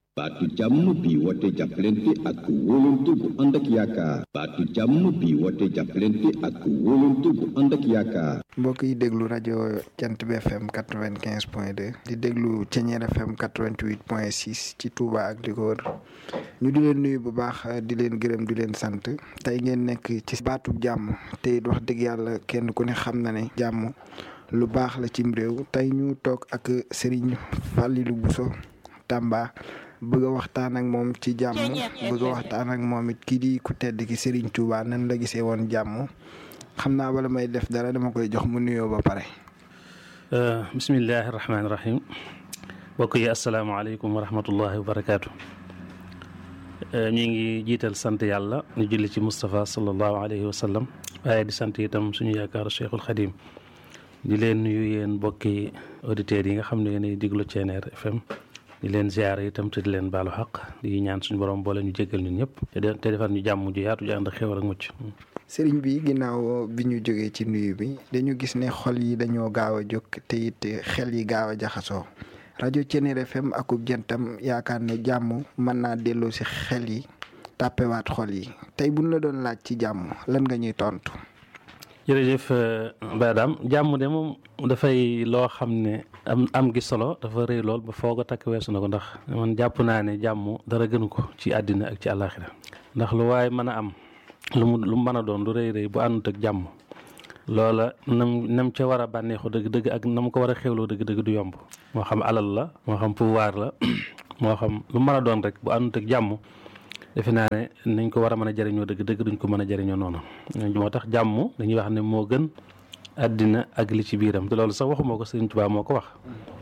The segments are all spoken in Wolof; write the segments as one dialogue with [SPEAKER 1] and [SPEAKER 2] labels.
[SPEAKER 1] baatu jàmm bi woote jàppalante ak wóolante bu ànd ak yaakaar baatu jàmm bi woote jàppalante ak wóolante bu ànd ak yaakaar
[SPEAKER 2] mbokk yi déglu rajo Jant bi FM quatre vingt quinze point deux di déglu Ceñeer FM quatre vingt huit point six ci Touba ak li ko wër ñu di leen nuyu bu baax di leen gërëm di leen sant tey ngeen nekk ci baatub jàmm te it wax dëgg yàlla kenn ku ne xam na ne jàmm lu baax la cim réew tey ñu toog ak Serigne Fallilou Bousso Tamba bëgg a waxtaan ak moom ci jàmm bëgg a waxtaan ak moom it kii di ku tedd ki Serigne Touba nan la gisee woon jàmm xam naa bala may def dara dama koy jox mu nuyoo ba pare.
[SPEAKER 3] bismillahi rahmaani rahim mbokk yi asalaamaaleykum wa rahmatullahi wa barakaatu. ñu ngi jiital sant yàlla ñu julli ci Moustapha sallallahu alayhi wa sallam waaye di sant itam suñu yaakaar Cheikhul Khadim di leen nuyu yéen mbokki auditeurs yi nga xam ne yéenay diglu Ceneer FM. di leen ziare itam te di leen baalu xaq di ñaan suñu borom boole ñu jéggal ñun ñëpp te defar ñu jàmm ju yaatu ju ànd ak xéwal ak mucc.
[SPEAKER 2] sëriñ bi ginnaaw bi ñu jógee ci nuyu bi dañu gis ne xol yi dañoo gaaw a jóg te it xel yi gaaw a jaxasoo rajo Ceneer FM akub jantam yaakaar ne jàmm mën naa delloo si xel yi tàppewaat xol yi tey buñ la doon laaj ci jàmm lan nga ñuy tontu.
[SPEAKER 3] jërëjëf Badam jàmm de moom dafay loo xam ne am am gi solo dafa rëy lool ba foog a takk weesu na ko ndax man jàpp naa ne jàmm dara gënu ko ci àddina ak ci àllaaxira ndax lu waaye mën a am lu mu lu mu mën a doon lu rëy rëy bu àndut ak jàmm loola nam nam ca war a bànneexu dëgg-dëgg ak nam ko war a xewloo dëgg-dëgg du yomb moo xam alal la moo xam pouvoir la moo xam lu mën a doon rek bu àndut ak jàmm defe naa ne nañ ko war a mën a jëriñoo dëgg dëgg duñ ko mën a jëriñoo noonu moo tax jàmm dañuy wax ne moo gën àddina ak li ci biiram te loolu sax waxuma ko Sëriñ Tuubaa moo ko wax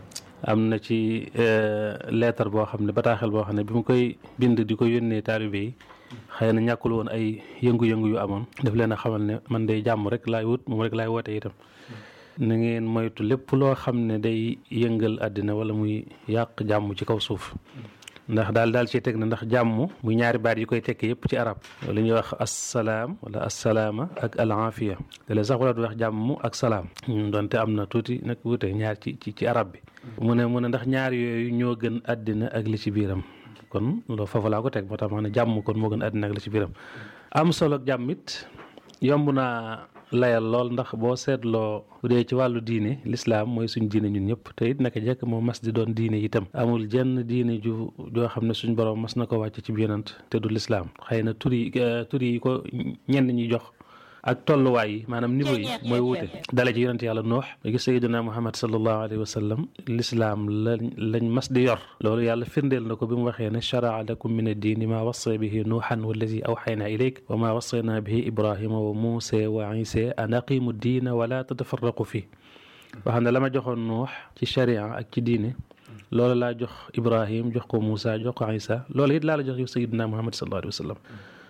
[SPEAKER 3] am na ci leetar boo xam ne bataaxel boo xam ne bi mu koy bind di ko yónnee taalibe yi xëy na ñàkkul woon ay yëngu-yëngu yu amoon daf leen a xamal ne man day jàmm rek laay wut moom rek laay woote itam na ngeen moytu lépp loo xam ne day yëngal àddina wala muy yàq jàmm ci kaw suuf ndax daal daal ci teg na ndax jàmm muy ñaari baat yi koy tekki yëpp ci arab li ñuy wax assalaam wala assalaama ak al aafiya te la sax wala du wax jàmm ak salaam donte am na tuuti nag wute ñaar ci ci ci arab bi mu ne mu ne ndax ñaar yooyu ñoo gën àddina ak li ci biiram kon loolu foofu laa ko teg moo tax ma ne jàmm kon moo gën àddina ak li ci biiram am solo ak jàmm it yomb naa layal lool ndax boo seetloo bu dee ci wàllu diine lislaam mooy suñ diine ñun ñëpp te it naka jekk moo mas di doon diine itam amul jenn diine ju joo xam ne suñ borom mas na ko wàcc ci yonent te du lislaam xëy na tur yi tur yi ko ñenn ñi jox ak tolluwaay yi maanaam niveau yi mooy wuute dale ci yonent yàlla noox ba gis sayiduna muhammad sallallahu alayhi wa sallam lislaam lañ lañ mas di yor loolu yàlla firndeel na ko bi mu waxee ne charaa lakum min addiini maa wasa bihi nuuxan wallazi awxayna ilayk wa maa wasayna bihi ibrahima wa muusa wa isa an aqimu diina wala tatafarraqu fi wax ne la ma joxoon nuux ci charia ak ci diine loolu laa jox ibrahim jox ko muusa jox ko isa loolu it laa la jox yow sayiduna muhammad sallallahu alayhi wa sallam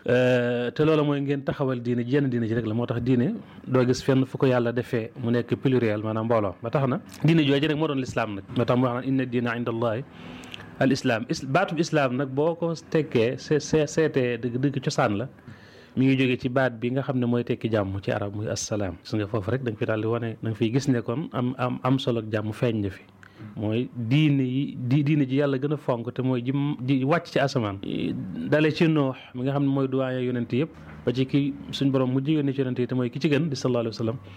[SPEAKER 3] te loolu mooy ngeen taxawal diine jenn diine ji rek la moo tax diine doo gis fenn fu ko yàlla defee mu nekk pluriel maanaam mbooloo ba tax na diine jooju rek moo doon lislaam nag moo tax mu wax naan inna diina inda allahi al islam baatub islam nag boo ko tekkee see see seetee dëgg dëgg cosaan la mi ngi jógee ci baat bi nga xam ne mooy tekki jàmm ci arab muy assalaam gis nga foofu rek da nga fi daal di wane da nga fiy gis ne kon am am am solo ak jàmm feeñ na fi mooy diine yi di diine ji yàlla gën a fonk te mooy ji ji wàcc ci asamaan dale ci noox mi nga xam ne mooy doyen yonent yëpp ba ci ki suñ borom mujj yónni ci yonent yi te mooy ki ci gën di sallallahu alayhi wa sallam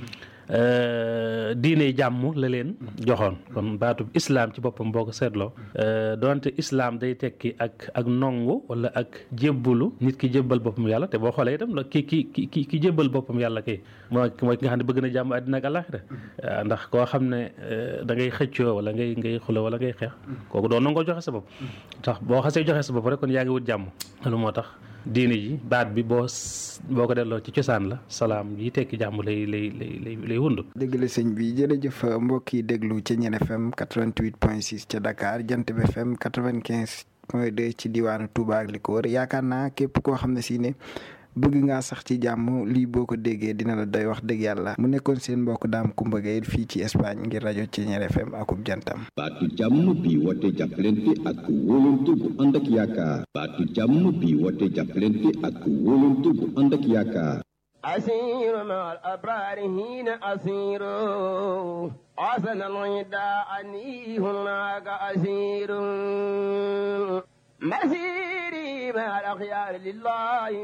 [SPEAKER 3] diine jàmm la leen joxoon kon baatub islam ci boppam boo ko seetloo donte islam day tekki ak ak nongu wala ak jébbulu nit ki jébbal boppam yàlla te boo xoolee itam ki ki ki ki jébbal boppam yàlla kay mooy mooy ki nga xam ne bëgg na jàmm àddina ak àllaaxira ndax koo xam ne da ngay xëccoo wala ngay ngay xulo wala ngay xeex kooku doo nangoo joxe sa bopp tax boo xasee joxe sa bopp rek kon yaa ngi wut jàmm loolu moo tax diine ji baat bi boo boo ko delloo ci cosaan la salaam yi tekki jàmm lay lay lay lay lay wund
[SPEAKER 2] dëgg la sëñ bi jërëjëf mbokk yi déglu ci Ñeen FM 88 point 6 ca Dakar Jant bi FM 95 point 2 ci diwaanu Touba ak li ko wër yaakaar naa képp koo xam ne si ne bëgg ngaa sax ci jàmm lii boo ko déggee dina la doy wax dëgg yàlla mu nekkoon seen mbokk daam Kumba Gaye fii ci Espagne ngir rajo Ceeñeer FM akub jantam
[SPEAKER 1] baatu jàmm bi woote jàppalante ak wóolante bu ànd ak yaakaar baatu jàmm bi woote jàppalante ak wóolante bu ànd ak yaakaar
[SPEAKER 4] أسير مع الأبرار هنا أسير حسن الغداء عني هناك أسير الأخيار لله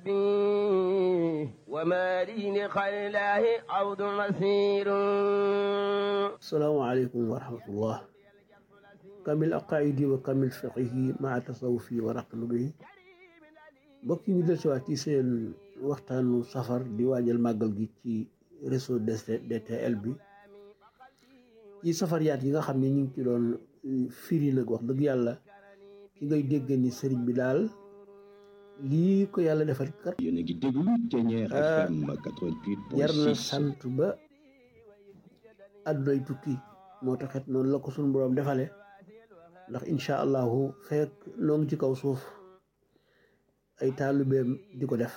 [SPEAKER 4] بالنبي وما لي لخير الله عود مسير
[SPEAKER 5] asalaamaaleykum wa rahmatullah kamil aqaidi wa kamil fiqihi maa tasawufi wa raqlubi mbokk yi ñu del siwaat ci seen waxtaanu safar di waajal màggal gi ci réseau DTL bi ci safar yaat yi nga xam ne ñu ngi ci doon firi nag wax dëgg yàlla ki ngay dégg ni sëriñ bi daal lii ko yàlla defal kat
[SPEAKER 1] yéen a ngi déglu Thiéniere FM 88.6
[SPEAKER 5] jar na sant ba àddunay tukki moo taxit noonu la ko suñu boroom defale ndax incha allahu fekk noo ngi ci kaw suuf ay taalibeem di ko def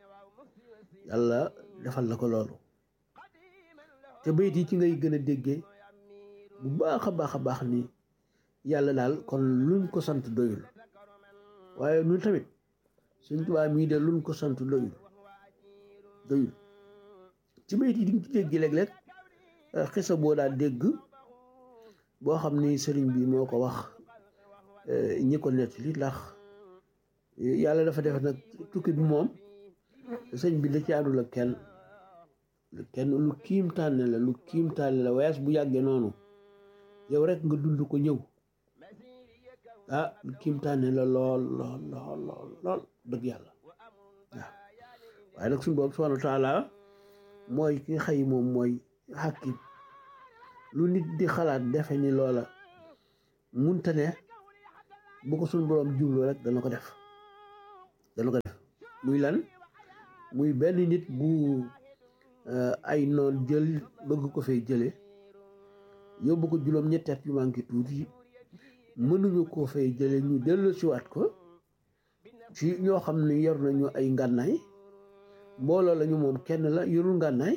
[SPEAKER 5] yàlla defal la ko loolu te bayit yi ci ngay gën a déggee bu baax a baax a baax ni yàlla daal kon luñ ko sant doyul waaye ñun tamit suñ tubaab mii de luñ ko sant doyul doyul ci bayit yi di nga ci dégg léeg-léeg xisa boo daa dégg boo xam ni sëriñ bi moo ko wax ñi ko nettali ndax yàlla dafa def nag tukki bi moom sëñ bi da ci àndul ak kenn kenn lu kiim tànne la lu kiim tànne la wees bu yàggee noonu yow rek nga dund ko ñëw ah lu kiim tànne la lool lool lool lool lool dëgg yàlla waaw waaye nag suñu boobu subhanahu wa taala mooy ki nga xëy moom mooy xàkkim lu nit di xalaat defe ni loola munta ne bu ko suñ boroom jublu rek dana ko def dana ko def muy lan muy benn nit bu ay noon jël bëgg ko fay jële yóbbu ko juróom ñetti at yu manqué tuuti mënuñu koo fay jële ñu dellu siwaat ko ci ñoo xam ne yor nañu ay ngànnaay mbooloo lañu moom kenn la yorul ngànnaay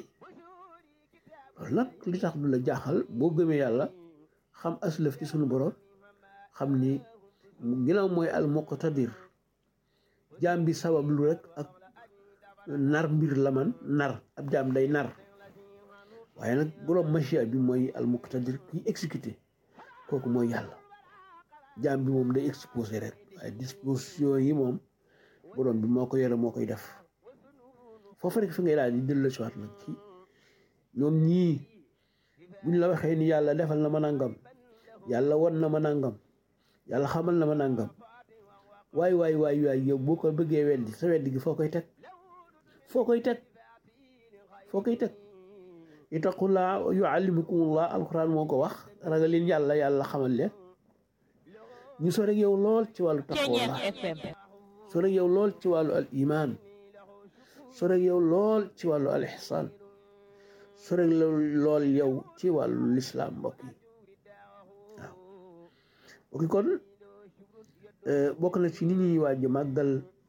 [SPEAKER 5] loolu nag li tax du la jaaxal boo gëmee yàlla xam aslëf ci sunu borom xam ni ginnaaw mooy al muqtadir jaam bi sabab lu rek ak nar mbir la man nar ab jaam day nar waaye nag borom machia bi mooy al muqtadir kiy exécuté kooku mooy yàlla jaam bi moom day exposé rek waaye disposition yi moom borom bi moo ko yore moo koy def foofu rek fi ngay daal di dellu si waat nag ci ñoom ñii buñ la waxee ni yàlla defal na ma nangam yàlla won na ma nangam yàlla xamal na ma nangam waay waay waay waay yow boo ko bëggee weddi sa weddi gi foo koy teg foo koy teg foo koy teg ittaqullaa yuallimukumullah alquran moo ko wax ragal leen yàlla yàlla xamal leen ñu so rek yow lool ci wàllu taqwallah so rek yow lool ci wàllu al iman so rek yow lool ci wàllu al ihsan so rek lool yow ci wàllu lislaam mbokk yi waaw mbokk kon bokk na ci ni ñuy waaj màggal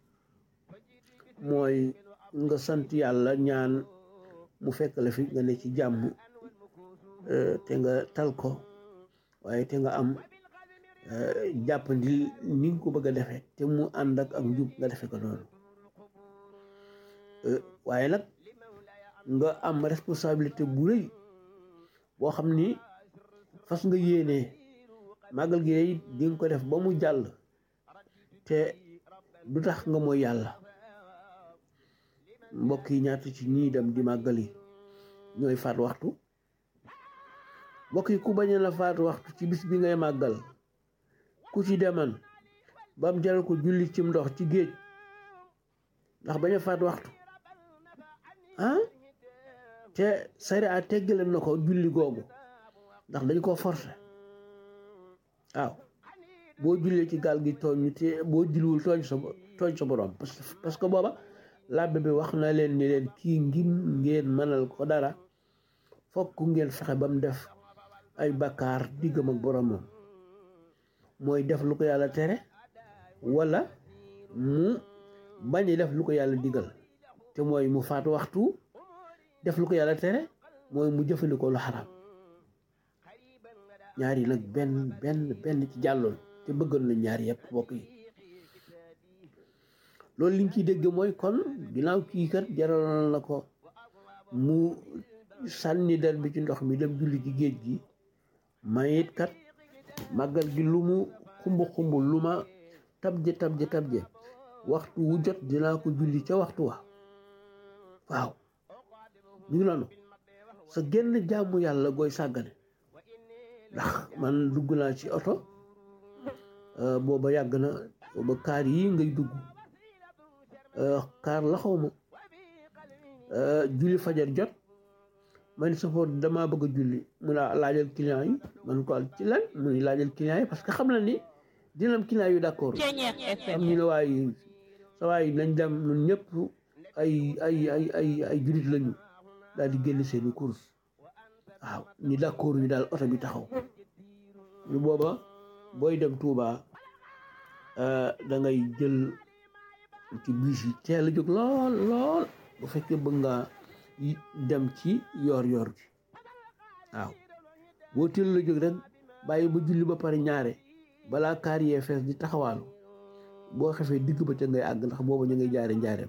[SPEAKER 5] mooy nga sant yàlla ñaan mu fekk la fi nga ne ci jàmm te nga tal ko waaye te nga am jàppandi ni nga ko bëgg a defee te mu ànd ak ak njub nga defe ko noonu waaye nag nga am responsabilité bu rëy boo xam ni fas nga yéenee màggal gi day di nga ko def ba mu jàll te du tax nga mooy yàlla mbokk yi ñaata ci ñii dem di màggal yi ñooy faat waxtu mbokk yi ku bañ la faat waxtu ci bis bi ngay màggal ku ci deman ba mu jaral ko julli cim ndox ci géej ndax bañ a faat waxtu ah te sari a teggale na ko julli googu ndax dañ koo forcé waaw boo jullee ci gaal gi tooñ te boo julliwul tooñ sa tooñ sa borom parce que booba làbbe bi wax na leen ni leen kii ngir ngeen mënal ko dara fokk ngeen fexe ba mu def ay bakkaar diggam ak boromam mooy def lu ko yàlla tere wala mu bañ def lu ko yàlla digal te mooy mu faat waxtu def lu ko yàlla tere mooy mu jëfandikoo lu xaraam ñaar yi nag benn benn benn ci jàlloon te bëggoon na ñaar yëpp bokk yi loolu liñ ciy dégg mooy kon ginnaaw kii kat jaraloon na ko mu sànni der bi ci ndox mi dem julli ci géej gi mayit kat màggal gi lu mu xumb xumb lu ma tabje tabje tabje waxtu wu jot dinaa ko julli ca waxtu wa waaw ñu ngi noonu sa genn jaamu yàlla gooy sàggane ndax man dugg naa ci oto booba yàgg na booba kaar yi ngay dugg kaar la xaw ma julli fajar jot man safoor damaa bëgg a julli mu ne laajal client yi man ko ci lan mu ne laajal client yi parce que xam na ni dina am client yu d'accord am ñu ne waaye sa waay nañ dem ñun ñëpp ay ay ay ay ay jullit lañu daal di génn seeni course waaw ni d'accord ñu daal oto bi taxaw ñu booba booy dem Touba da ngay jël ci bus yi teel a jóg lool lool bu fekkee bëgg nga dem ci yoor yoor bi waaw boo teel la jóg rek bàyyi ba julli ba pare ñaare balaa kaar yee fees di taxawaalu boo xefee digg ba ca ngay àgg ndax booba ñu ngay jaare njaareem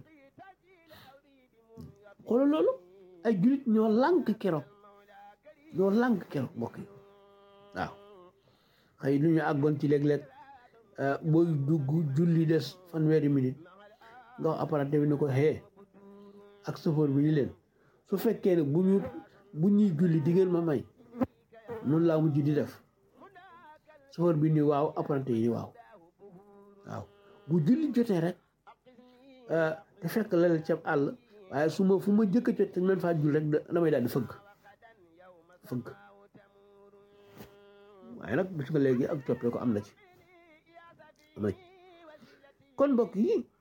[SPEAKER 5] xoolal loolu ay jullit ñoo lànk keroog ñoo lànk keroog mbokk yi waaw xëy nu ñu àggoon ci léeg-léeg booy dugg julli des fanweeri minute nga wax apparenté bi ne ko xee ak chauffeur bi ni leen su fekkee ne bu ñu bu ñuy julli di ngeen ma may noonu laa mujj di def chauffeur bi ni waaw apparenté yi ni waaw waaw bu julli jotee rek te fekk la leen ceeb àll waaye su ma fu ma jëkk a jot te man faa jul rek damay daal di fëgg fëgg waaye nag bis nga léegi ak coppee ko am na ci am na ci kon mbokk yi